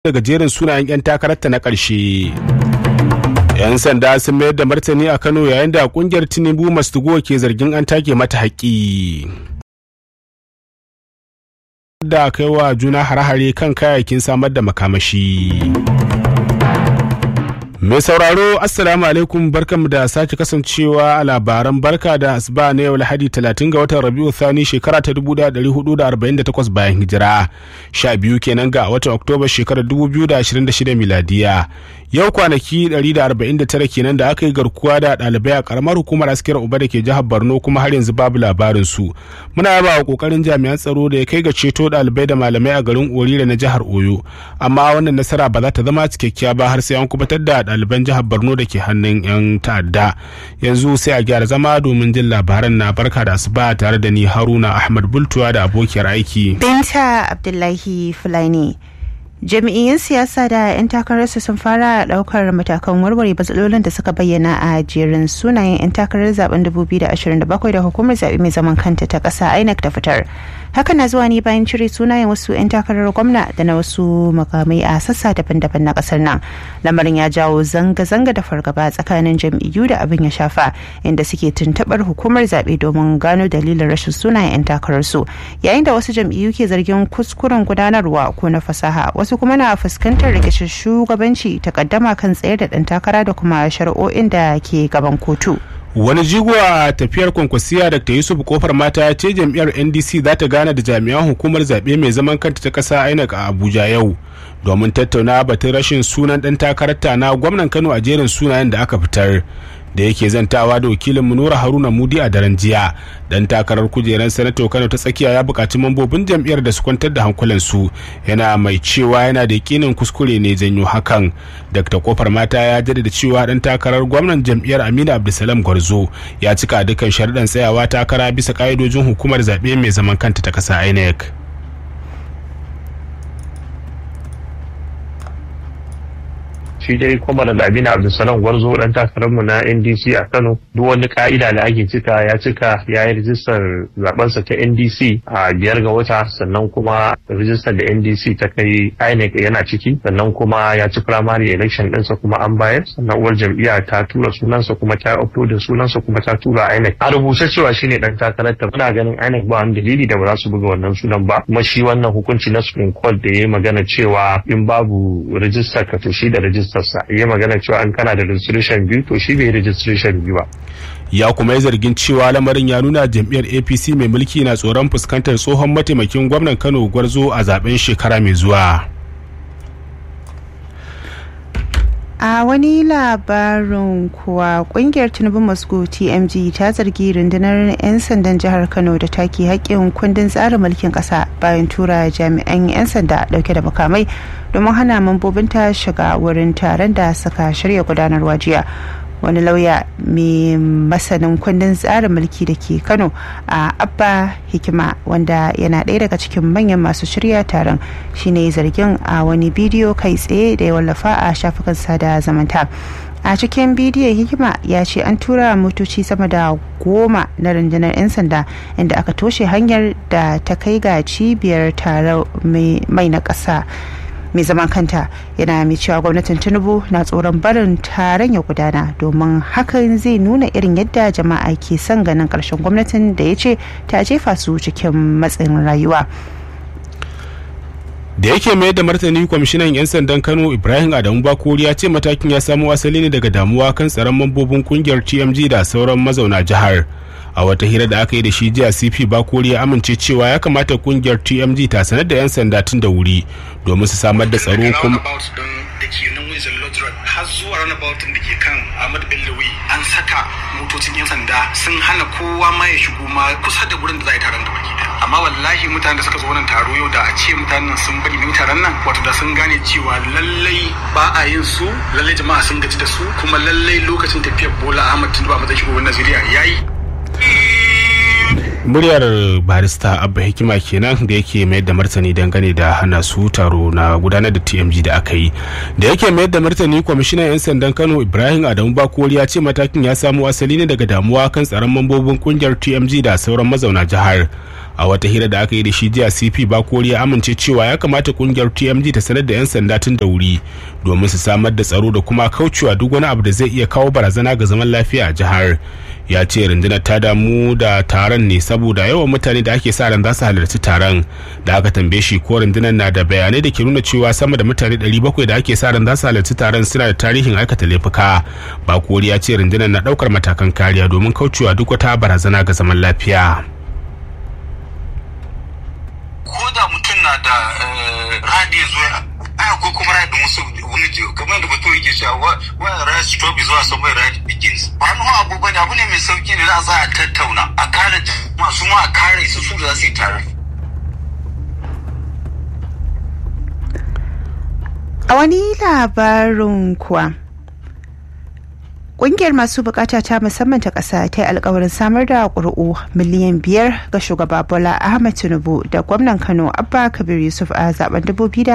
daga jerin sunayen 'yan takararta na ƙarshe. 'yan sanda sun mayar da martani a kano yayin da kungiyar tinubu mastugo ke zargin an take mata haƙƙi da kai wa juna hare-hare kan kayayyakin samar da makamashi mai sauraro assalamu alaikum barkanmu da sake kasancewa a labaran barka da asuba na yau lahadi 30 ga watan rabiu thani shekara ta 1448 bayan hijira 12 kenan ga watan oktoba shekarar 2026 miladiya yau kwanaki 149 kenan da aka yi garkuwa da ɗalibai a karamar hukumar askiyar uba da ke jihar borno kuma har yanzu babu labarin su muna yaba wa kokarin jami'an tsaro da ya kai ga ceto ɗalibai da malamai a garin orira na jihar oyo amma wannan nasara ba za ta zama cikakkiya ba har sai an kubatar da ɗaliban jihar borno da ke hannun 'yan ta'adda yanzu sai a gyara zama domin jin labaran na barka da asuba tare da ni haruna ahmad bultuwa da abokiyar aiki binta abdullahi fulani jami'iyyun siyasa da 'yan takararsu sun fara daukar matakan warware matsalolin da suka bayyana a jerin sunayen 'yan takarar zaben 2027 da hukumar zaɓe mai zaman kanta ta ƙasa inec ta fitar haka na zuwa ne bayan cire sunayen wasu 'yan takarar gwamna da na wasu makamai a sassa daban-daban na ƙasar nan lamarin ya jawo zanga-zanga da fargaba tsakanin jam'iyyu da abin ya shafa inda suke tuntuɓar hukumar zaɓe domin gano dalilin rashin sunayen 'yan takararsu yayin da wasu jam'iyyu ke zargin kuskuren gudanarwa ko na fasaha wasu kuma na fuskantar rikicin shugabanci takaddama kan tsaye da ɗan takara da kuma shari'o'in da ke gaban kotu. wani jigo a tafiyar kwankwasiya dr yusuf kofar mata ya ce jam'iyyar ndc za ta gane da jami'an hukumar zaɓe mai zaman kanta ta ƙasa inec a abuja yau domin tattauna batun rashin sunan ɗan takararta na gwamnan kano a jerin sunayen da aka fitar da yake zantawa da wakilin munura haruna mudi a daren jiya dan takarar kujerar sanato kano ta tsakiya ya buƙaci mambobin jam'iyyar da su kwantar da hankulansu yana mai cewa yana da yakinin kuskure ne janyo hakan dr kofar mata ya jaddada cewa dan takarar gwamnan jam'iyyar aminu abdulsalam gwarzo ya cika dukkan sharuɗan tsayawa takara bisa ƙa'idojin hukumar zaɓe mai zaman kanta ta ƙasa inec shi dai kuma da Aminu Abdulsalam Gwarzo dan takararmu na NDC a Kano duk wani ka'ida da ake cika ya cika ya yi rijistar zabensa ta NDC a biyar ga wata sannan kuma rijistar da NDC ta kai INEC yana ciki sannan kuma ya ci primary election ɗinsa kuma an bayar sannan uwar jam'iyya ta tura sunansa kuma ta upload sunansa kuma ta tura INEC a rubuce cewa shine dan takarar ta muna ganin INEC ba wani dalili da ba za su buga wannan sunan ba kuma shi wannan hukunci na Supreme Court da ya magana cewa in babu rijistar ka to shi da rijistar sa ya magana cewa an kana da registration biyu to shi bai registration biyu ba ya kuma yi zargin cewa lamarin ya nuna jam'iyyar apc mai mulki na tsoron fuskantar tsohon mataimakin gwamnan kano gwarzo a zaben shekara mai zuwa a wani labarin kuwa kungiyar tinubu moscow tmg ta zargi rundunar 'yan sandan jihar kano da take haƙƙin kundin tsarin mulkin ƙasa bayan tura jami'an 'yan sanda dauke da makamai domin hana mambobinta shiga wurin taron da suka shirya gudanarwa jiya wani lauya mai masanin kundin tsarin mulki da ke kano a abba hikima wanda yana ɗaya daga cikin manyan masu shirya taron shine zargin a wani bidiyo kai tsaye da ya wallafa a shafukan sada zamanta a cikin bidiyon hikima ya ce an tura motoci sama da goma na rundunar 'yan sanda inda aka toshe hanyar da ta kai ga cibiyar taro mai na ƙasa mai zaman kanta yana mai cewa gwamnatin tinubu na tsoron barin taron ya gudana domin hakan zai nuna irin yadda jama'a ke son ganin karshen gwamnatin da ya ce ta jefa su cikin matsin rayuwa da yake mayar da martani kwamishinan 'yan sandan kano ibrahim adamu bakori ya ce matakin ya samo asali ne daga damuwa kan tsaron mambobin kungiyar tmg da sauran mazauna jihar a wata hira da aka yi da shi jiya cp bakori ya amince cewa ya kamata kungiyar tmg ta sanar da 'yan sanda tun da wuri domin su samar da tsaro kuma har zuwa runabout da ke kan ahmad bello an saka motocin 'yan sanda sun hana kowa ma ya shigo ma kusa da wurin da za a yi taron da baki amma wallahi mutanen da suka zo wannan taro yau da a ce mutanen sun bari mun taron nan wato da sun gane cewa lallai ba a yin su lallai jama'a sun gaji da su kuma lallai lokacin tafiyar bola ahmad tinubu a matsayin shugaban najeriya yayi muryar barista abba hikima kenan da yake mayar da martani dangane da hana su taro na gudanar da tmg da aka yi da yake mayar da martani kwamishinan 'yan sandan kano ibrahim adamu bakori ya ce matakin ya samo asali ne daga damuwa kan tsaron mambobin kungiyar tmg da sauran mazauna jihar a wata hira da aka yi da shi jiya cp bakori ya amince cewa ya kamata kungiyar tmg ta sanar da 'yan sanda tun da wuri domin su samar da tsaro da kuma kaucewa duk wani abu da zai iya kawo barazana ga zaman lafiya a jihar ya ce rundunar ta damu da taron ne saboda yawan mutane da ake sa ran za su halarci taron da aka tambaye shi ko rundunar na da bayanai da ke nuna cewa sama da mutane 700 da ake sa ran za su halarci taron suna da tarihin aikata laifuka bakori ya ce rundunar na daukar matakan kariya domin kaucewa duk wata barazana ga zaman lafiya ko da mutum na da radiyo zuwa a ko kuma radiyo musu wani jiyo kamar da bato yake cewa wani radiyo stop zuwa somewhere radiyo begins ba nu abu bane abu ne mai sauki ne za a tattauna a kare masu ma a kare su su da za su yi tare a wani labarin kuwa Ƙungiyar masu bukata ta musamman ta ƙasa ta yi alkawarin samar da ƙuri'u miliyan biyar ga shugaba Bola Ahmed Tinubu da gwamnan Kano Abba Kabir Yusuf a zaben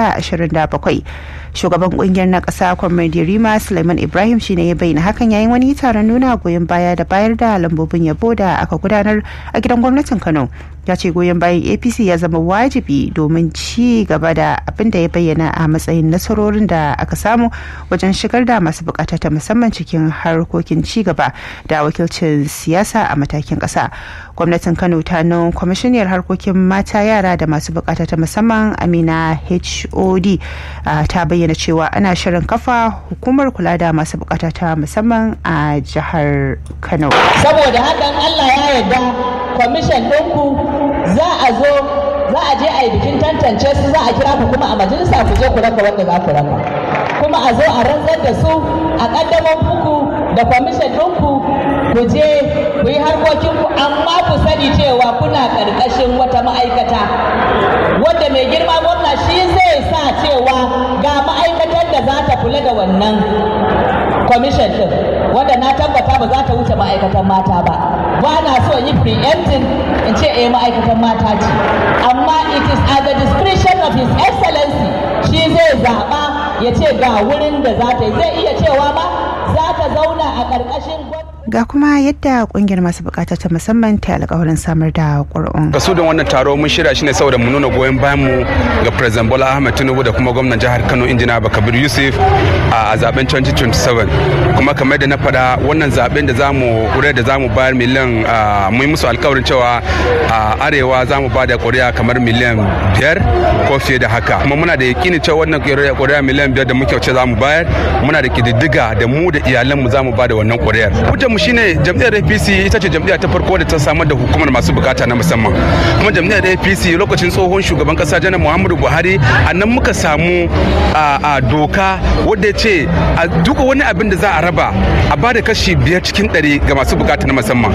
2027. Shugaban ƙungiyar na ƙasa Kwamradi Rima Suleiman Ibrahim shine ya bayyana hakan yayin wani taron nuna goyon baya da bayar da lambobin yabo da aka gudanar a gidan gwamnatin Kano. ya ce goyon bayan apc ya zama wajibi domin ci gaba da abin da ya bayyana a matsayin nasarorin da aka samu wajen shigar da masu bukata ta musamman cikin harkokin ci gaba da wakilcin siyasa a matakin kasa gwamnatin kano ta nan kwamishiniyar harkokin mata yara da masu bukata ta musamman amina hod ta bayyana cewa ana shirin kafa hukumar kula da masu bukata ta musamman a jihar kano saboda hakan allah ya yarda kwamishin ɗinku za a zo za a je a yi bikin tantance su za a kira ku kuma a majalisa ku je ku raka wanda za ku raka kuma a zo a rantsar da su a ƙaddamar muku da kwamishin ɗinku ku je ku yi harkokin ku amma ku sani cewa kuna ƙarƙashin wata ma'aikata wanda mai girma gwamna shi zai sa cewa ga ma'aikatar da za ta kula da wannan kwamishin ɗin wanda na tabbata ba za ta wuce ma'aikatan mata ba ba na so yi preempting in ce eh ma'aikatan mata ce amma it is at the discretion of his excellency shi zai zaɓa ya ce ga wurin da za ta yi zai iya cewa ma za ta zauna a ƙarƙashin ga kuma yadda kungiyar masu bukata ta musamman ta alkawarin samar da ƙuri'un. kasu da wannan taro mun shirya shi ne saboda mu nuna goyon bayan mu ga president bola ahmed tinubu da kuma gwamnan jihar kano injina bakabir yusuf a zaben 2027 kuma kamar da na faɗa wannan zaben da zamu ƙuri'a da zamu bayar miliyan mun yi musu alkawarin cewa a arewa zamu ba da ƙuri'a kamar miliyan biyar ko fiye da haka kuma muna da yakinin cewa wannan ƙuri'a miliyan biyar da muke wuce zamu bayar muna da kididdiga da mu da iyalanmu zamu ba da wannan ƙuri'ar mu shine jam'iyyar APC ita ce jam'iyya ta farko da ta samar da hukumar masu bukata na musamman kuma jam'iyyar APC lokacin tsohon shugaban kasa janar Muhammadu Buhari a nan muka samu a doka wadda ya ce a duka wani abin da za a raba a ba da kashi biyar cikin ɗari ga masu bukata na musamman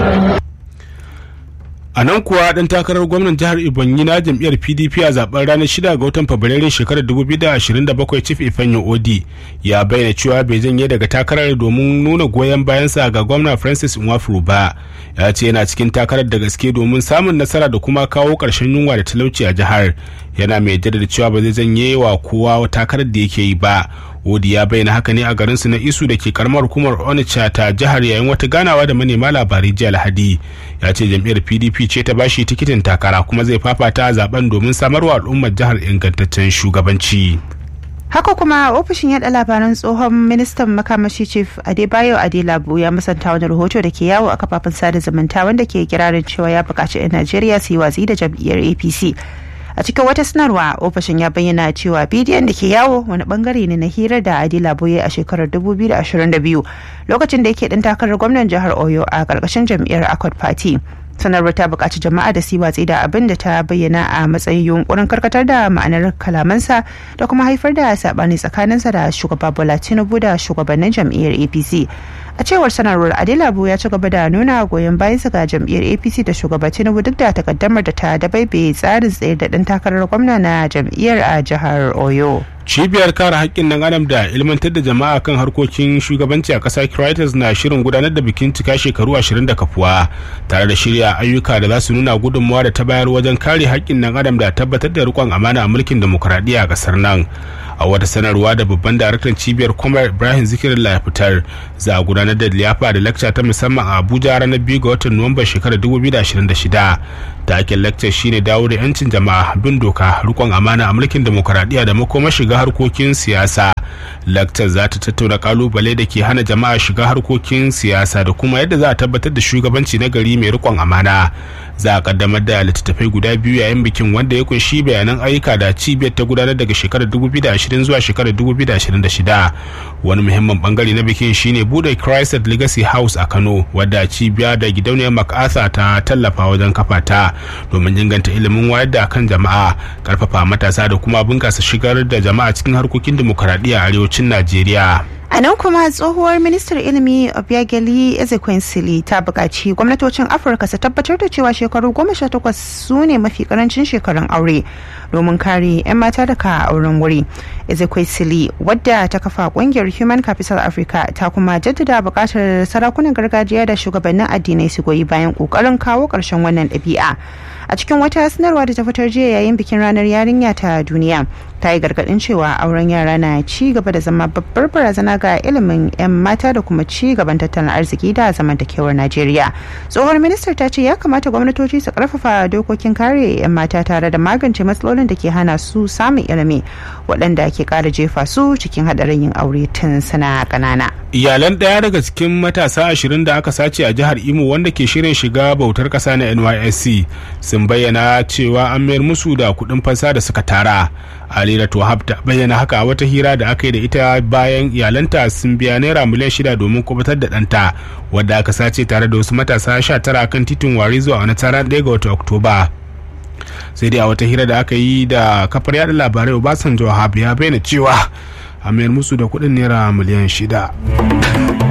a nan kuwa dan takarar gwamnan jihar ibonyi na jam'iyyar pdp a zaben ranar 6 ga watan fabrairun shekarar 2027 chief ifeanyi odi ya bayyana cewa bai janye daga takarar domin nuna goyon bayansa ga gwamna francis nwafuru ba ya ce yana cikin takarar da gaske domin samun nasara da kuma kawo ƙarshen yunwa da talauci a jihar yana mai jaddada cewa ba zai janye wa kowa takarar da yake yi ba Odi ya bayyana haka ne a garinsu na Isu da ke karamar hukumar Onitsha ta jihar yayin wata ganawa da manema labarai jiya Lahadi. Ya ce jam'iyyar PDP ce ta bashi tikitin takara kuma zai fafata zaben domin samarwa al'ummar jihar ingantaccen shugabanci. haka kuma ofishin yada labaran tsohon ministan makamashi chief adebayo adelabu ya musanta wani rahoto da ke yawo a kafafen sada zumunta wanda ke kirarin cewa ya buƙaci 'yan najeriya su yi watsi da jam'iyyar apc a cikin wata sanarwa ofishin ya bayyana cewa bidiyon da ke yawo wani bangare ne na hirar da adila boye a shekarar 2022 lokacin da yake dan takarar gwamnan jihar oyo a karkashin jam'iyyar accord party sanarwar ta buƙaci jama'a da su watsi da abin da ta bayyana a matsayin yunkurin karkatar da ma'anar kalamansa da kuma haifar da saɓani tsakaninsa da shugaba bola tinubu da shugabannin jam'iyyar apc a cewar sanarwar adelabu ya ci gaba da nuna goyon bayansa ga jam'iyyar apc da shugaba tinubu duk da takaddamar da ta dabaibe tsarin tsaye da ɗan takarar gwamna na jam'iyyar a jihar oyo cibiyar kare haƙƙin nan adam da ilmantar da jama'a kan harkokin shugabanci a ƙasa Crisis na shirin gudanar da bikin cika shekaru 20 da kafuwa tare da shirya ayyuka da za su nuna gudunmawa da ta bayar wajen kare haƙƙin nan adam da tabbatar da riƙon amana a mulkin demokuraɗiyya a ƙasar nan a wata sanarwa da babban daraktan cibiyar kwamar ibrahim zikirin ya fitar za a gudanar da liyafa da lakca ta musamman a abuja ranar biyu ga watan nuwamban shekarar 2026 taken lakcar shine dawo da yancin jama'a bin doka rikon amana a mulkin demokuraɗiyya da makoma shiga harkokin siyasa lakcar za ta tattauna kalubale da ke hana jama'a shiga harkokin siyasa da kuma yadda za a tabbatar da shugabanci na gari mai rikon amana za a kaddamar da littattafai guda biyu yayin bikin wanda ya kunshi bayanan ayyuka da cibiyar ta gudanar daga shekarar 2020 zuwa shekarar 2026 wani muhimmin bangare na bikin shine bude Christ Legacy House a Kano wadda cibiya da gidauniyar MacArthur ta tallafa wajen kafa ta domin inganta ilimin wayar da kan jama'a karfafa matasa da kuma bunkasa shigar da jama'a cikin harkokin dimokuraɗiyya a arewacin Najeriya. a nan kuma tsohuwar ministar ilimi obiageli ezekwesili ta buƙaci gwamnatocin afirka su tabbatar da cewa shekaru goma sha takwas su ne mafi karancin shekarun aure domin kare 'yan mata daga auren wuri ezekwesili wadda ta kafa ƙungiyar human capital africa ta kuma jaddada buƙatar sarakunan gargajiya da shugabannin addinai su goyi bayan ƙoƙarin kawo ƙarshen wannan ɗabi'a a cikin wata sanarwa da ta fitar jiya yayin bikin ranar yarinya ta duniya ta yi gargadin cewa auren yara na ci gaba da zama babbar barazana ga ilimin 'yan mata da kuma ci gaban tattalin arziki da zamantakewar najeriya tsohon ministar ta ce ya kamata gwamnatoci su karfafa dokokin kare 'yan mata tare da magance matsalolin da ke hana su samun ilimi waɗanda ke ƙara jefa su cikin haɗarin yin aure tun suna ƙanana iyalan ɗaya daga cikin matasa ashirin da aka sace a jihar imo wanda ke shirin shiga bautar ƙasa na nysc sun bayyana cewa an mayar musu da kuɗin fansa da suka tara alira wahab ta bayyana haka a wata hira da aka yi da ita bayan iyalanta sun biya naira miliyan shida domin kubutar da ɗanta wadda aka sace tare da wasu matasa sha tara kan titin wari zuwa wani tara ɗaya ga watan oktoba sai dai a wata hira da aka yi da kafar yada labarai obasanjo wahab ya bayyana cewa a mayar musu da kuɗin naira miliyan shida